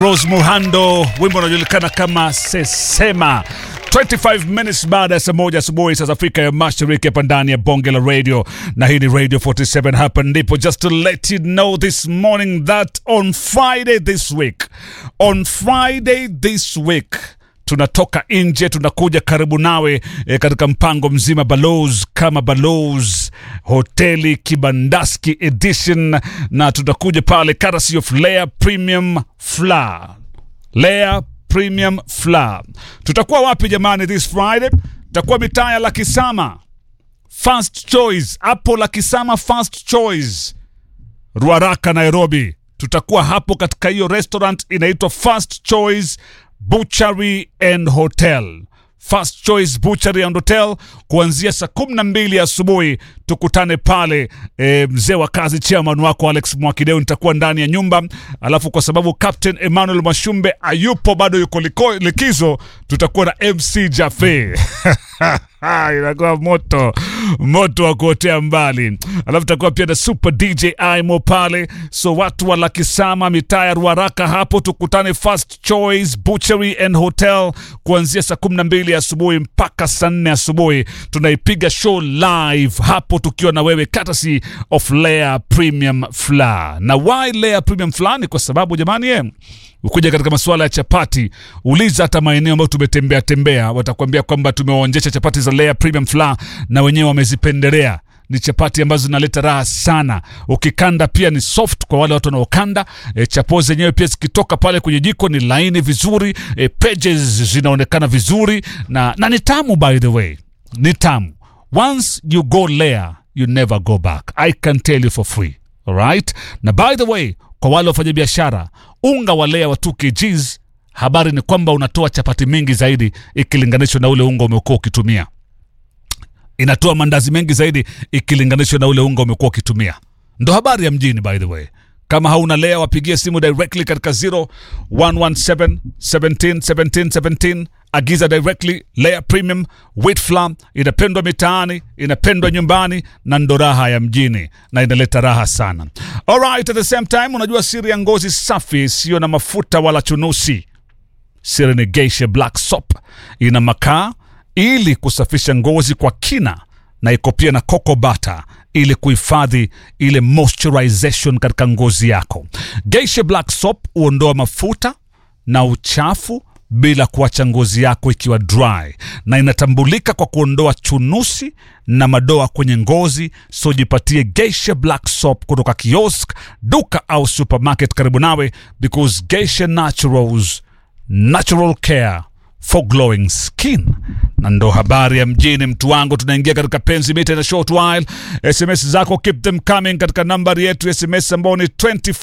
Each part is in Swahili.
Rose Muhando, wimbo unajulikana kama Sesema. 25 minutes baada ya saa moja asubuhi saa za Afrika ya Mashariki, hapa ndani ya bonge la radio, na hii ni Radio 47. Hapa ndipo just to let you know this morning that on Friday this week, on Friday this week tunatoka nje tunakuja karibu nawe e, katika mpango mzima Balozi kama Balozi hoteli Kibandaski edition, na tutakuja pale courtesy of Layer Premium Flour. Layer Premium Flour. Tutakuwa wapi jamani this Friday? Tutakuwa mitaa ya Lakisama First Choice, hapo Lakisama First Choice Ruaraka, Nairobi. Tutakuwa hapo katika hiyo restaurant inaitwa First Choice Butchery and Hotel. First Choice Butchery and Hotel kuanzia saa kumi na mbili asubuhi tukutane pale. E, mzee wa kazi chairman wako Alex Mwakideu nitakuwa ndani ya nyumba, alafu kwa sababu Captain Emmanuel Mashumbe ayupo bado, yuko liko, likizo, tutakuwa na MC Jafe inakuwa moto moto wa kuotea mbali, alafu tutakuwa pia na Super DJ Aimo pale. So watu wa Lakisama, mitaa ya Ruaraka hapo, tukutane First Choice Butchery and Hotel kuanzia saa kumi na mbili asubuhi mpaka saa nne asubuhi. Tunaipiga show live hapo tukiwa na wewe courtesy of Layer Premium Flour. Na why Layer Premium Flour? Ni kwa sababu jamani, ye ukuja katika masuala ya chapati, uliza hata maeneo ambayo tumetembea tembea, watakwambia kwamba tumewaonjesha chapati za Layer Premium Flour na wenyewe wamezipendelea. Ni chapati ambazo zinaleta raha sana, ukikanda pia ni soft kwa wale watu wanaokanda. E, chapo zenyewe pia zikitoka pale kwenye jiko ni laini vizuri, e, pages zinaonekana vizuri na, na ni tamu, by the way, ni tamu. Once you go Layer you never go back, I can tell you for free. Alright? Na by the way, kwa wale wafanya biashara, unga wa Layer wa 2 kgs, habari ni kwamba unatoa chapati mingi zaidi ikilinganishwa na ule unga umekuwa ukitumia. Inatoa mandazi mengi zaidi ikilinganishwa na ule unga umekuwa ukitumia. Ndo habari ya mjini by the way. Kama hauna Layer wapigie simu directly katika 0117 17 17 17 agiza directly Layer Premium Wheat Flour. Inapendwa mitaani, inapendwa nyumbani, na ndo raha ya mjini na inaleta raha sana. Alright, at the same time, unajua siri ya ngozi safi isiyo na mafuta wala chunusi, siri ni Geisha Black Soap. Ina makaa ili kusafisha ngozi kwa kina na iko pia na cocoa butter ili kuhifadhi ile moisturization katika ngozi yako. Geisha Black Soap huondoa mafuta na uchafu bila kuacha ngozi yako ikiwa dry, na inatambulika kwa kuondoa chunusi na madoa kwenye ngozi. So jipatie Geisha Black Soap kutoka kiosk, duka au supermarket karibu nawe, because Geisha Naturals, natural care for glowing skin. Na ndo habari ya mjini, mtu wangu. Tunaingia katika penzi mita in a short while. SMS zako keep them coming katika nambari yetu ya SMS ambao ni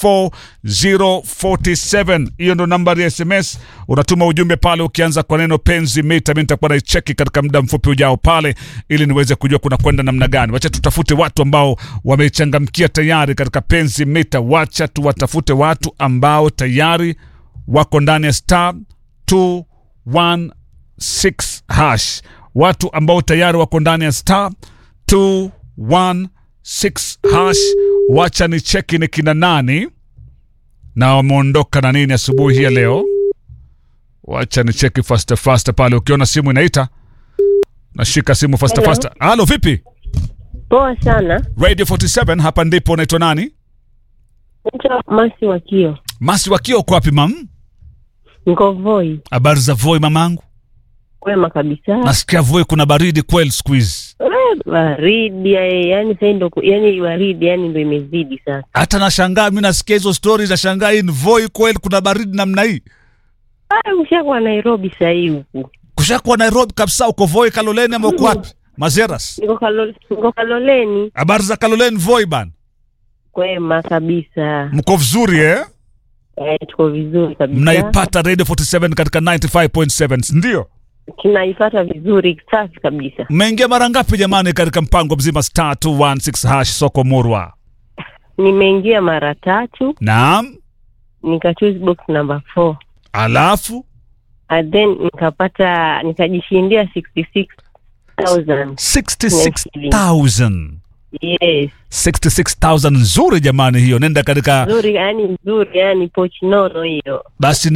24047. Hiyo ndo nambari ya SMS, unatuma ujumbe pale ukianza kwa neno penzi mita. Mi nitakuwa naicheki katika muda mfupi ujao pale, ili niweze kujua kuna kwenda namna gani. Wacha tutafute watu ambao wamechangamkia tayari katika penzi mita. Wacha tuwatafute watu ambao tayari wako ndani ya star 216 hash, watu ambao tayari wako ndani ya star 216 hash. Wacha ni cheki ni kina nani na wameondoka na nini asubuhi hii ya leo. Wacha ni cheki fasta fasta pale, ukiona simu inaita nashika simu fasta Hello. fasta. Halo, vipi? Poa sana. Radio 47 hapa ndipo. Unaitwa nani? Naitwa Masi Wakio, Masi Wakio, uko wapi mam? niko Voi. Habari za Voi mamangu? Kwema kabisa. Nasikia Voi kuna baridi kweli siku hizi. Eh, Baridi eh, yani sasa ndo ku- yani baridi yani ndo imezidi sasa. hata nashangaa mi nasikia hizo stori nashangaa hii ni Voi kweli kuna baridi namna hii Ah, ushakuwa Nairobi sasa hii huku. kushakuwa Nairobi kabisa uko Voi Kaloleni ama uko wapi Mazeras Niko Kalole, niko Kaloleni. habari za Kaloleni Voi ban Kwema kabisa. mko vizuri eh Eh, tuko vizuri kabisa. mnaipata Radio 47 katika 95.7 ndio Tunaifuata vizuri safi kabisa. mmeingia mara ngapi jamani katika mpango mzima star 216 hash soko murwa Nimeingia mara tatu, naam nika choose box number 4. alafu And then nikapata nikajishindia 66,000. 66000 Yes, 66000 nzuri jamani hiyo nenda katika nzuri yani nzuri yani pochi nono hiyo. basi